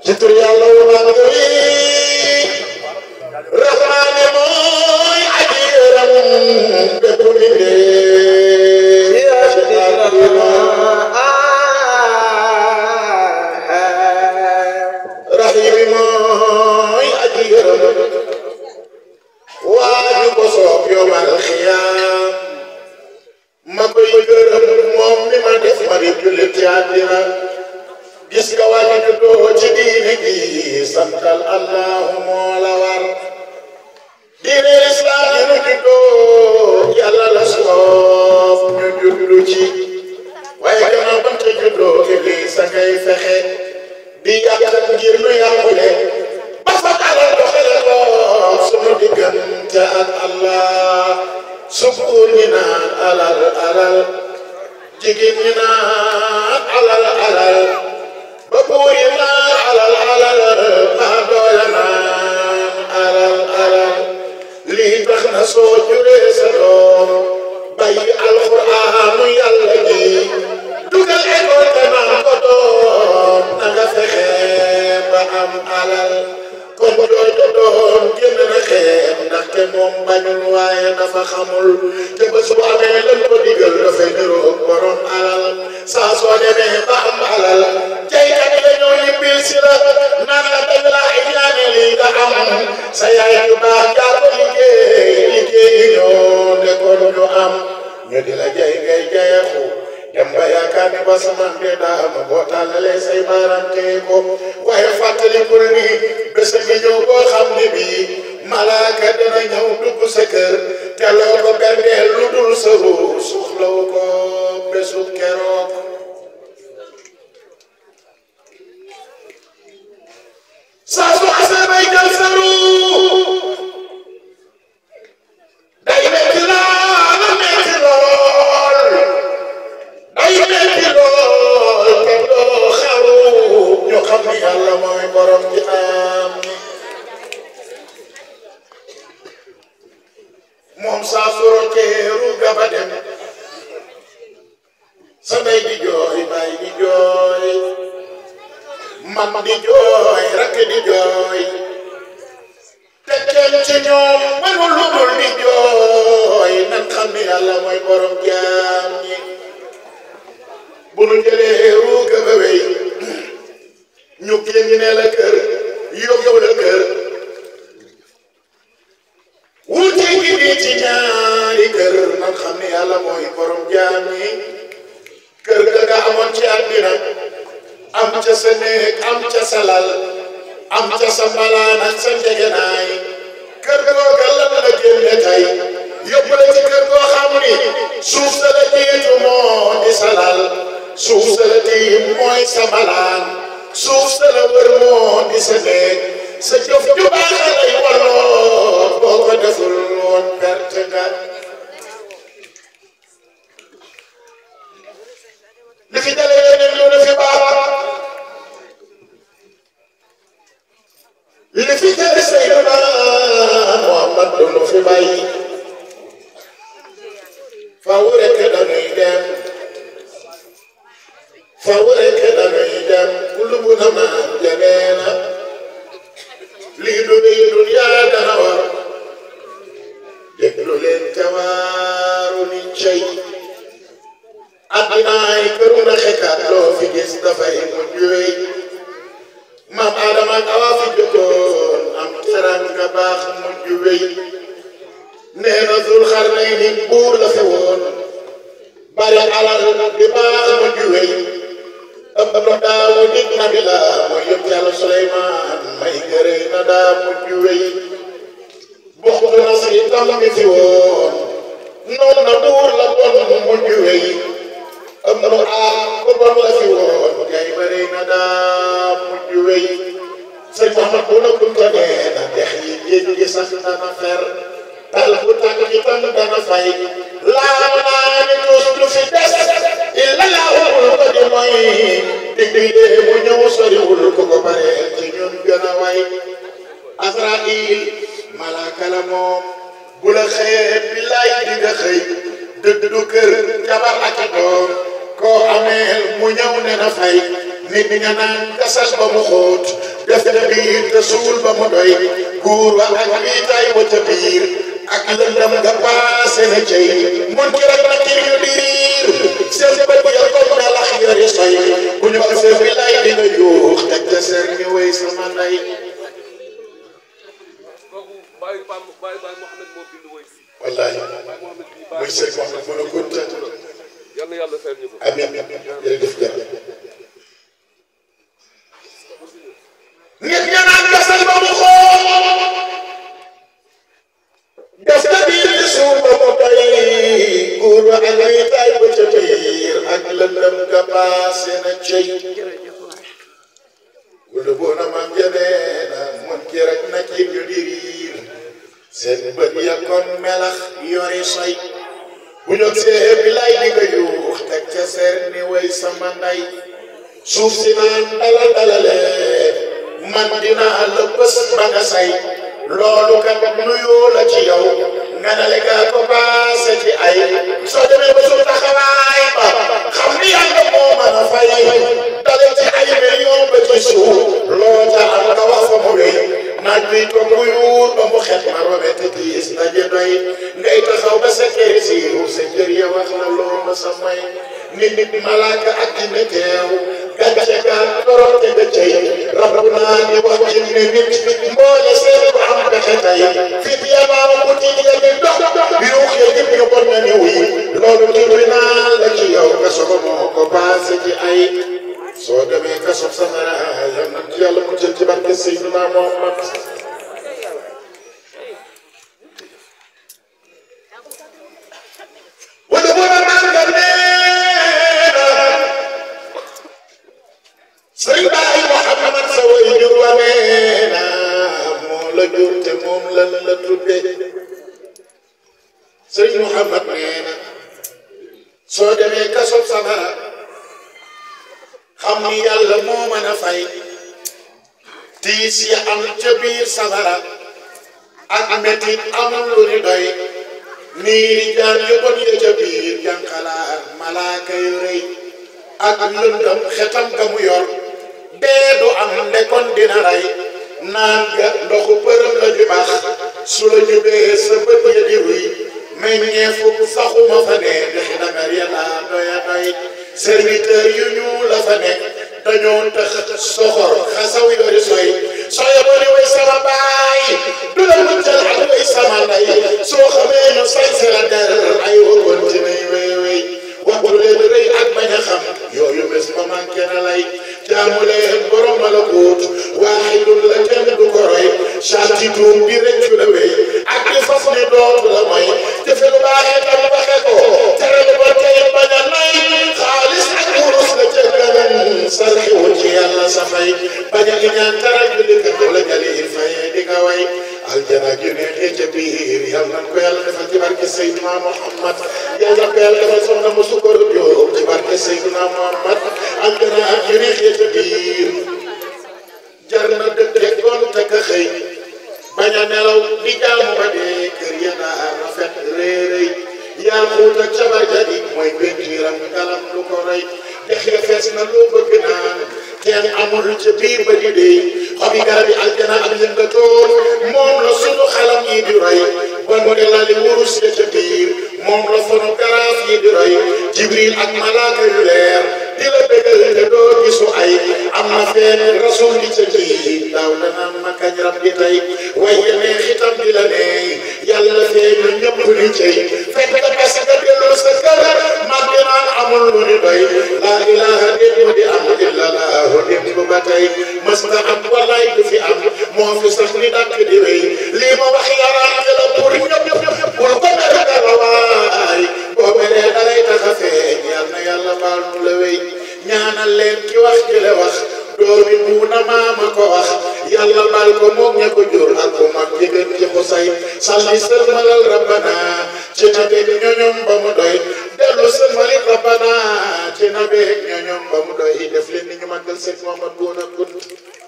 ci tur yàlla wu mag wi rahmaane mooy aji yërëm bépp mbindéef rahimi mooy aji yërëm waaju ko soob yomal xiyaam ma koy gërëm moom mi ma def ma di jullit ci àddina gis nga waaju juddoo ci diine gi santal allahu moo la war diine lislaam yi nu juddoo yàlla la soob ñu juddu ci waaye gannaaw ba nga juddoo iblis a ngay fexe di yàq ngir nu yàqule ba fa alal doxale lool sunu diggante ak Allah sukuur ñi naan alal alal jigéen ñi naan alal alal ba buur yi naan alal alal maa doole naan alal alal lii tax na soo juree sa doom bàyyi alxuraanu yàlla ji dugal école te naan ko doom na nga fexe ba am alal kon jooju doom génn na xeeb ndaxte moom bañul waaye dafa xamul te ba su amee lan ko digal dafay niroog borom alal saa soo demee ba am alal jaykat yi dañoo yibbil si la naan la dañ laa ñaane lii nga am sa yaay yu baax yaa ko liggéey liggéeyi ñoo nekkoon ñu am ñu di la jay ngay jayeexu dem ba yaakaar ne ba sama de daama boo tàllalee say baaraam téye ko waaye fàttalikul ni bés bi ñëw boo xam ne bii malaaka dana ñëw dugg sa kër te loo ko berdeel lu dul sa ruur soxlawu ko bésu keroog saa su xasee bay jël sa ruur day metti lool metti lool day metti lool te doo xaru ñu xam ni yàlla mooy borom ji am moom saa su roteeru gaba dem sa ndey di jooy baay di jooy man di jooy rakk di jooy te kenn ci ñoom mënul lu dul di jooy nan xam ni yàlla mooy borom jaam ñi bu nu jëlee ruuga ba wey ñu génne la kër yóbbu la kër wuute gi di ci ñaari kër nan xam ni yàlla mooy borom jaam ñi kër ga nga amoon ci àddina am ca sa néeg am ca sa lal am ca sa mbalaan ak sa njegenaay kër googa lan la génne tey yóbbu la ci kër goo xam ni suuf sa la jiitu moo di sa lal suuf sa la tiim mooy sa mbalaan suuf sa la wër moo di sa néeg sa jëf ju baax lay walloo boo ko deful woon perte nga li fi dalee yeneen lu ne fi baax li fi jële Seydina Muhammad du nu fi bàyyi faw rek dañuy dem faw rek dañuy dem kullu bu na maan janeena lii du rëy duniyaa dana war déglu leen tawaaru ni cey addinaay këru na xekaat loo fi gis dafay mujj wéy maam Adama ak Awa fi jotoon am teranga baax mujj wéy nee na Zul Xarnayni buur la fi woon bari alal di baax mujj wéy ëpp na daawu nit na bi la mooy yëpp yàlla Suleymaan may gërëy na daa mujj wéy buxtu na si tam mi fi woon noonu na buur la bon mujj wéy ëpp na aar ku bon la fi woon kay bëri na daa mujj wéy sëñ Mouhamad bu na kunta nee na dex yi géej gi sax dana fer tal bu tàgg ci tan dana fay laa naa ni tus du fi des illa laahul ko di mooy digdilee mu ñëw soriwul ku ko bare ci ñun gën a way Azraïl malaaka la moom bu la xëyee billaay di nga xëy dëddu kër jabar ak doom koo ameel mu ñëw ne na fay nit ña naan gasal ba mu xóot def ca biir te suul ba mu doy guur wa ak wiitaay wa ca biir ak lëndam nga paase na cey mun ki rek na kir yu diir seen bët ya comme melax yori soy bu ñu ko seen bilaay di nga yuux teg ca seen ñu wéy sama ndey wallahi muy sëñ Mouhamed mën a gunta yàlla yàlla fayal ñu ko amiin jërëjëf jërëjëf nit ña naan gasal ba mu xool def ca biir ci suuf ba mu doy góor wa ak wiitaay ba ca biir ak lëndëm nga paase na cey wala boo na maam jëlee na mun ki rek na ci ñu di riir seen bët ya kon melax yori soy bu ñu see bilaay di nga yuux teg ca seer ni way sama nday suuf si naan dalal dalale man dinaa la bés ba nga say loolu kat nuyoo la ci yow nga ne la gaa ko paase ci ay soo demee ba suuf taxawaay ba xam ni yàlla moo mën a fay dale ci ay million ba ci suuf loo ca am nga wax fa mu wéy naaj bi toog mu yuur ba mu xet ma robe te tiis ndaje doy ngay taxaw ba sa kër si sa kër ya wax la loo ma sa may nit nit malaaka ak jinne teew gàcce ga torote ga cey rabu naa ni wax jinne nit mboole seen ko am pexe tey fit ya baaw bu tiit ya di dox yuux ya jib ñu bon na ni wuy loolu tribunal la ci yow nga sogo moo ko passé ci ay soo demee kaso safara yal na ci yàlla mu jël ci barke Seydina Muhammad wala bu ma màggal neena sëriñ Baay Muhammad sa way jur wa neena moo la jur te moom la la tudde sëriñ Muhammad neena soo demee kaso safara xam ni yàlla moo mën a fay tiis ya am ca biir safara ak metit amul lu ni doy niiri jaan yu bon ya ca biir jànqalaar malaaka yu rëy ak lëndam xetam ga mu yor dee du am ndekon dina rey naan ga ndoxu përëm la di baax su la jubee sa bët ya di ruy meññeefu saxuma fa ne dexi dagar ya laa doya doy serviteur yu ñu la fa nekk dañoo tax soxor xasaw yori soy sooy ba ni way sama baay du la muccal ak way sama ndey soo xamee ñu sañse la der ay wa continué wey wey waxtu leen rëy ak bañ a xam yooyu bés ba manqué na lay jaamu leen borom malakuut waaxidun la kenn du ko roy sarti tuum bi rëccu la wey ak di fas ni dootu la may jëfe lu baaxee tam waxe ko tere lu ba tey bañ a nay xaalis ak wurus la ca gënan sarxiwu ci yàlla sa fay bañ a ñaan taral julli ka doole jali il fayee di nga way aljana ju neexee ca biir yal na ko yàlla defal ci barke Seydina Muhammad yal na ko yàlla defal soxna mu sukkur Jóob ci barke Seydina Muhammad aljana ju neexee ca biir jar na dëkk gont ak a xëy bañ a nelaw di jaamu ba dee kër ya daa rafet réeréy yaa xuut ak cabar jadi mooy pentiiram ngalam lu ko rey dex ya fees na loo bëgg naan teen amul ca biir ba di dey xobi garab yi aljana ak yëngatoon moom la sunu xalam yi di roy ba mu ne lali wurus ya ca biir moom la sunu garaaf yi di roy jibril ak malaaka yu leer di la bégal te doo gisu ay am na feen rasul di ca kii daaw la naan ma kañ rab di tey waaye nee xitam di la neey yàlla feeñu ñëpp ni cey fekk nga bes nga delloo sa kër mag di naan amul lu ni doy laa ilaha déet mu di am illa laahu déet bu ba tey mës nga am wallaay du fi am moo fi sax ni dàkk di wéy lii ma wax yaraan la pour ñëpp bul ko mere dara waay boo meree dalay tax a feeñ yal na yàlla baal nu la wéy ñaanal leen ki wax jële wax doomi muuna maama ko wax yàlla baal ko moom ña ko jur ak ko mag jigéen ci xusay salli sëlmalal rabbana ci na beeg ñoñom ba mu doy dellu sëlmalit rabbana ci na beeg ñoñom ba mu doy def leen ni ñu màggal seen Muhammad Bouna Kounta